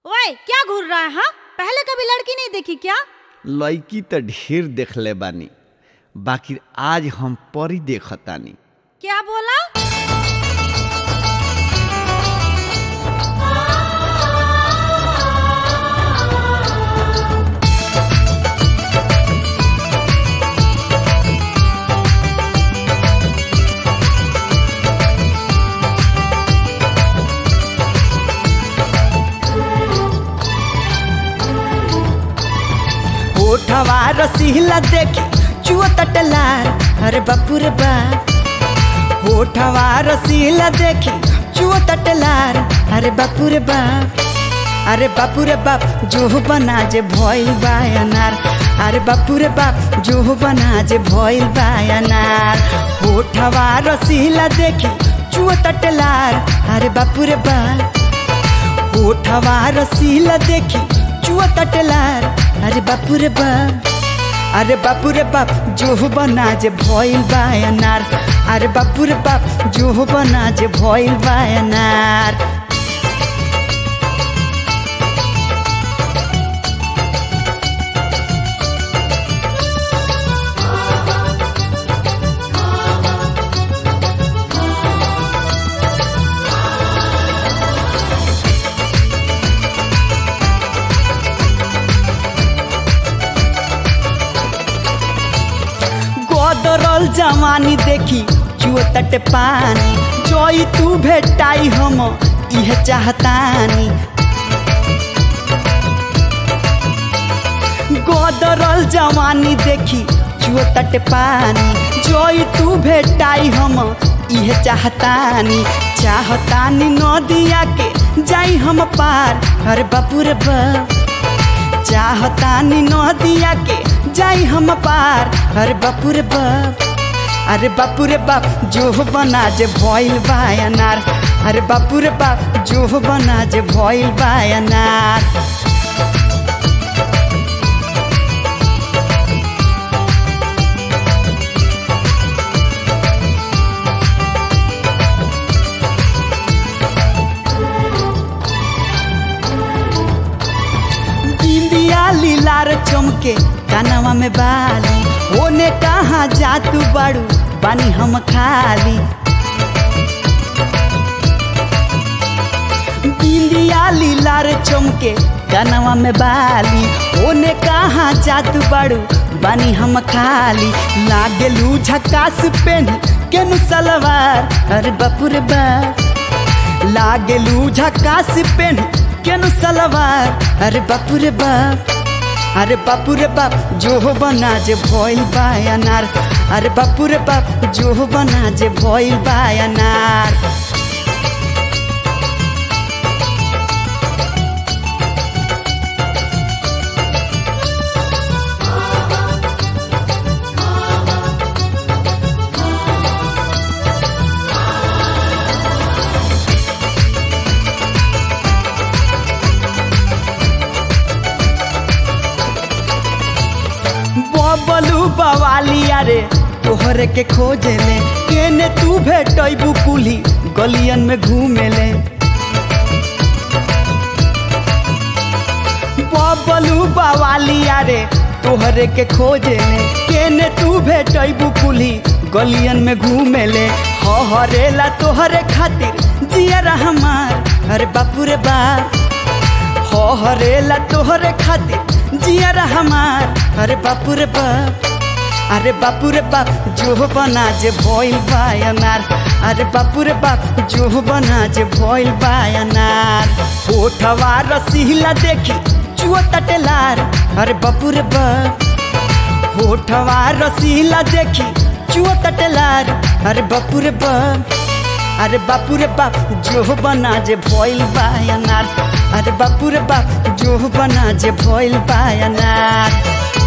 ओए क्या घूर रहा है हाँ पहले कभी लड़की नहीं देखी क्या लड़की तो ढेर देखले बानी बाकी आज हम परी देखतानी क्या बोला ओठवा रसीला देखी चुआ तटलार अरे बापू रे बा ओठवा रसीला देखी चुआ तटलार अरे बापू रे बा अरे बापू रे बाप जो बना जे भइल बा अनार अरे बापू रे बाप जो बना जे भइल बा अनार ओठवा रसीला देखी चुआ तटलार अरे बापू रे बा ओठवा रसीला देखी चुआ तटलार अरे बापू रे बाप अरे बापू रे बाप जो बना जे भइल बा अनार अरे बापू रे बाप जो बना जे भइल बा अनार गोदरल जवानी देखी चुआ तट पानी जोई तू भेटाई हम इह चाहतानी गोदरल जवानी देखी चुआ तट पानी जोई तू भेटाई हम इह चाहतानी चाहतानी नदिया के जाई हम पार अरे बापू रे बा चाहतानी नदिया के जाई हम पार अरे बापू रे बाप अरे बापू रे बाप जो बना जे भइल बा अनार अरे बापू रे बाप जो बना जे भइल बा अनार बिंदिया लीलार चमके कानवा में बाली ओने कहाँ जा तू बड़ू बानी हम खाली बिंदिया लीलार चमके कानवा में बाली ओने कहाँ जा तू बड़ू बानी हम खाली लागेलू झकास पेन केनु सलवार अरे बापू रे बा लागेलू झकास पेन केनु सलवार अरे बापू रे बाप अरे बापू रे बाप जो बना जे भइल बा अनार अरे बापू रे बाप जो बना जे भइल बा अनार बबलू बवालिया रे तोहरे के खोजे ले केने तू भेटैबू कुली गलियन में घूमे ले बबलू बवालिया रे तोहरे के खोजे ले केने तू भेटैबू कुली गलियन में घूमे ले हरेला तोहरे खातिर जिया हमार अरे बापू रे बाप हरेला तोहरे खातिर जिया हमार अरे बापू रे बाप अरे बापू रे बाप जो बना जे भइल बा अनार अरे बापू रे बाप जो बना जे भइल बा अनार ओठवा रसीला देखी चुआ तटेलार अरे बापू रे बाप होठवा रसीला देखी चुआ तटेलार अरे बापू रे बाप अरे बापू रे बाप जो बना जे भइल बा अनार अरे बापू रे बाप जो बना जे भइल बा अनार